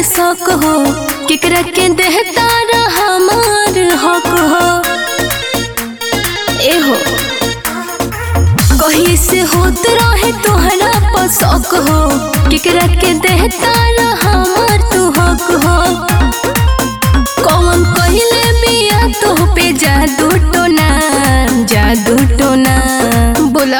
शौक हो केकरा के देहता हमार हक हो ए हो कहीं से होत रहे तोहरा पर शौक हो केकरा के देहता हमार तू हक हो कौन कहले बिया तो पे जादू टोना जादू टोना बोला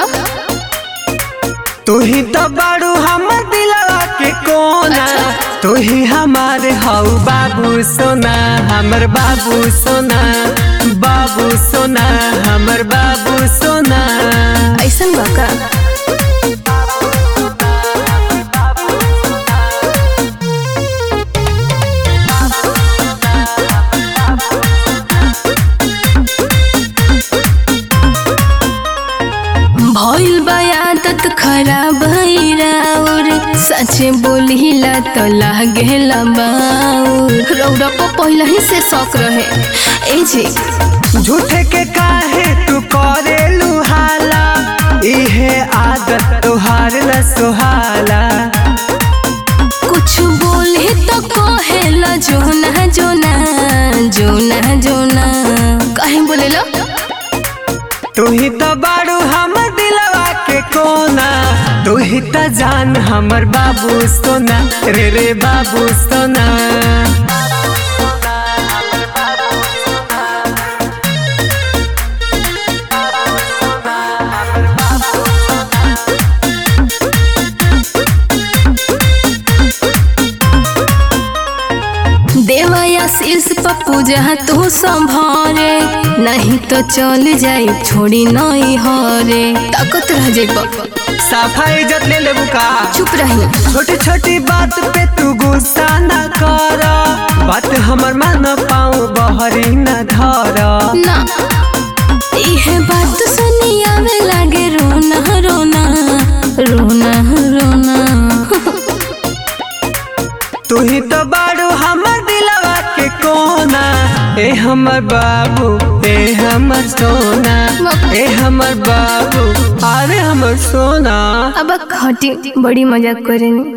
तू ही तो बाड़ू हमर दिलवा के कोना अच्छा। तू ही हमारे हऊ बाबू सोना हमर बाबू सोना बाबू सोना हमर बाबू सोना ऐसन बा का भइल बा आदत खराब और सच बोलिला तो लागेला बाउर रौरा को पहले ही से शौक रहे ए जी झूठे के काहे तू करे लुहाला इहे आदत तुहार न सुहाला कुछ बोले तो कहेला जोना जोना जोना जोना कहीं बोलेला तू ही तो बाड़ू हमर दिलवा के कोना तू ही तो जान हमर बाबू सोना रे रे बाबू सोना देवया शीर्ष पर पूजा तू संभारे नहीं तो चल जाई छोड़ी नहीं हरे ताकत रह जाई सफाई इज्जत ले लेबू का चुप रही छोटी छोटी बात पे तू गुस्सा न कर बात हमर मन पाऊँ बहरी न धर ना इहे बात सुनी आवे लागे रोना रोना रोना रोना तू ही तो बाड़ू हमर दिलवा के कोना ए हमर बाबू ए हमर सोना ए हमर बाबू अरे हमर सोना अब हटी बड़ी मजाक करेनी